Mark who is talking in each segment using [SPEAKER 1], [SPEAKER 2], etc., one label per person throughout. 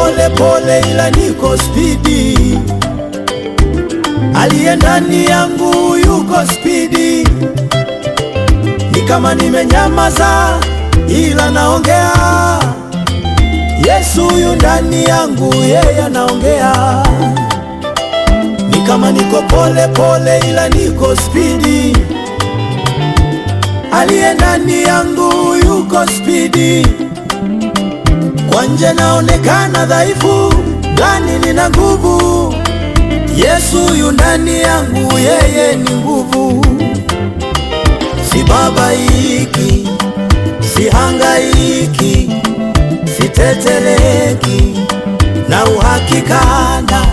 [SPEAKER 1] pole pole, ila niko spidi. Aliye ndani yangu yuko spidi, ni kama nimenyamaza, ila naongea. Yesu yu ndani yangu, yeye anaongea. Ni kama niko pole pole, ila niko spidi. Aliye ndani yangu yuko spidi. Kwa nje naonekana dhaifu, ndani nina nguvu. Yesu yu ndani yangu, yeye ni nguvu. Sibabaiki, sihangaiki, siteteleki na uhakikana.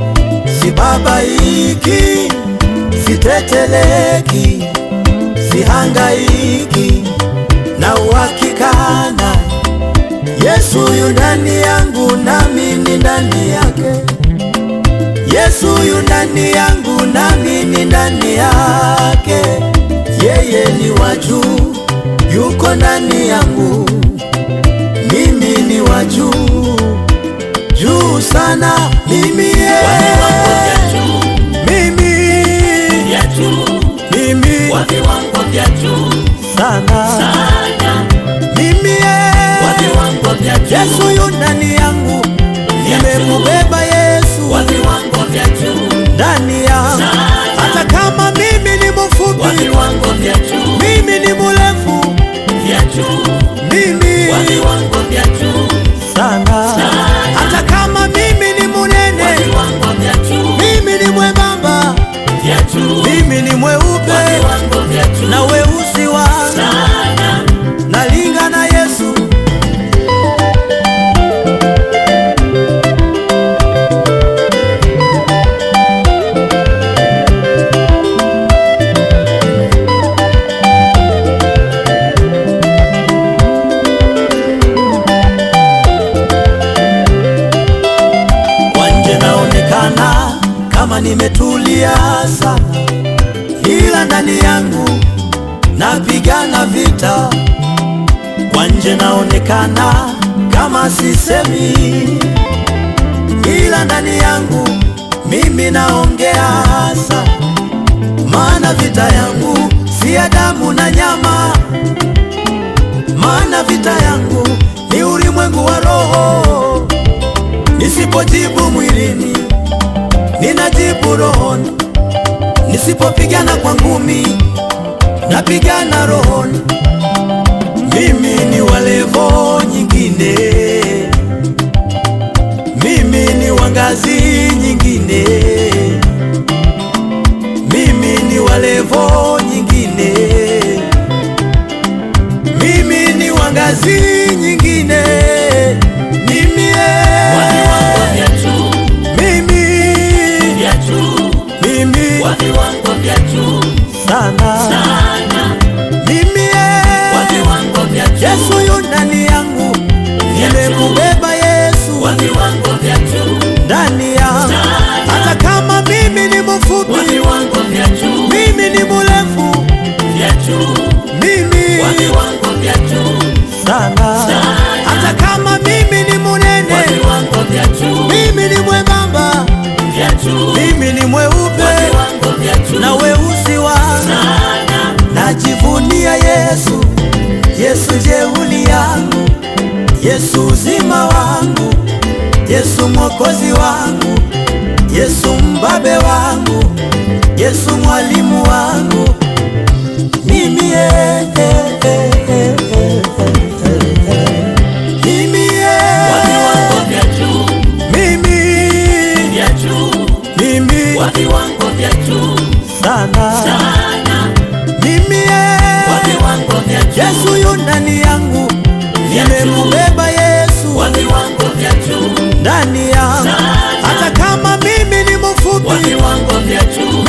[SPEAKER 1] Sibabaiki, siteteleki, sihangaiki na uhakikana. Yesu yu ndani yangu, nami ni ndani yake. Yesu yu ndani yangu, nami ni ndani yake. Yeye ni wa juu, yuko ndani yangu, mimi ni wa juu, juu sana. Mimi ye,
[SPEAKER 2] Wa viwango vya juu,
[SPEAKER 1] mimi,
[SPEAKER 2] vya juu,
[SPEAKER 1] mimi
[SPEAKER 2] wa viwango vya juu
[SPEAKER 1] sana,
[SPEAKER 2] sana,
[SPEAKER 1] mimi ye,
[SPEAKER 2] wa viwango vya juu,
[SPEAKER 1] Yesu yu ndani yangu, nimemubeba Yesu
[SPEAKER 2] wa viwango vya juu,
[SPEAKER 1] ndani yangu, hata kama mimi ni
[SPEAKER 2] wa
[SPEAKER 1] mfupi,
[SPEAKER 2] viwango vya juu,
[SPEAKER 1] mimi ni mrefu,
[SPEAKER 2] vya juu,
[SPEAKER 1] mimi
[SPEAKER 2] wa viwango vya juu,
[SPEAKER 1] sana, hata kama mimi ni
[SPEAKER 2] wa
[SPEAKER 1] munene,
[SPEAKER 2] viwango vya juu,
[SPEAKER 1] mimi ni mwembamba,
[SPEAKER 2] vya juu,
[SPEAKER 1] mimi ni
[SPEAKER 2] wa
[SPEAKER 1] mweupe
[SPEAKER 2] viwango vya juu,
[SPEAKER 1] na weusi wangu
[SPEAKER 2] sana,
[SPEAKER 1] nalinga na Yesu. Kwa nje naonekana kama nimetulia sana, ila ndani yangu napigana vita. Kwa nje naonekana kama sisemi, ila ndani yangu mimi naongea sana, maana vita yangu si ya damu na nyama, maana vita yangu ni ulimwengu wa roho. Nisipojibu mwilini, ninajibu rohoni. Nisipopigana kwa ngumi, napigana rohoni. Mimi ni wa levo nyingine, mimi ni wa ngazi nyingine, mimi ni wa levo nyingine, mimi ni wa ngazi nyingine, mimi
[SPEAKER 2] wa viwango
[SPEAKER 1] eh,
[SPEAKER 2] vya juu,
[SPEAKER 1] mimi
[SPEAKER 2] vya juu,
[SPEAKER 1] mimi
[SPEAKER 2] wa viwango vya juu,
[SPEAKER 1] sana
[SPEAKER 2] sana,
[SPEAKER 1] mimi
[SPEAKER 2] wa
[SPEAKER 1] eh,
[SPEAKER 2] viwango vya juu,
[SPEAKER 1] Yesu yu ndani yangu, nimemubeba Yesu
[SPEAKER 2] wa viwango vya juu,
[SPEAKER 1] ndani yangu, hata kama mimi ni
[SPEAKER 2] wa
[SPEAKER 1] mfupi,
[SPEAKER 2] viwango vya juu,
[SPEAKER 1] mimi ni mrefu,
[SPEAKER 2] vya juu,
[SPEAKER 1] mimi
[SPEAKER 2] wa viwango vya juu,
[SPEAKER 1] sana, hata kama mimi ni
[SPEAKER 2] wa
[SPEAKER 1] munene,
[SPEAKER 2] viwango vya juu,
[SPEAKER 1] mimi ni mwembamba,
[SPEAKER 2] vya juu,
[SPEAKER 1] mimi ni
[SPEAKER 2] wa
[SPEAKER 1] mweupe
[SPEAKER 2] viwango vya juu,
[SPEAKER 1] na weusi wangu
[SPEAKER 2] sana,
[SPEAKER 1] Najivunia Yesu, Yesu jeuli yangu, Yesu uzima wangu, Yesu mwokozi wangu, Yesu mbabe wangu, Yesu mwalimu wangu. Mimi eh, eh, eh, eh, eh, eh. Mimi
[SPEAKER 2] wa
[SPEAKER 1] eh,
[SPEAKER 2] viwango vya juu,
[SPEAKER 1] mimi
[SPEAKER 2] vya juu,
[SPEAKER 1] mimi
[SPEAKER 2] wa viwango vya juu,
[SPEAKER 1] sana
[SPEAKER 2] sana,
[SPEAKER 1] mimi
[SPEAKER 2] wa
[SPEAKER 1] eh,
[SPEAKER 2] viwango vya juu,
[SPEAKER 1] Yesu yu ndani yangu,
[SPEAKER 2] Vya juu.
[SPEAKER 1] nimemubeba Yesu
[SPEAKER 2] wa viwango vya juu,
[SPEAKER 1] ndani yangu,
[SPEAKER 2] Sana.
[SPEAKER 1] hata kama mimi ni
[SPEAKER 2] wa
[SPEAKER 1] mfupi,
[SPEAKER 2] viwango vya juu,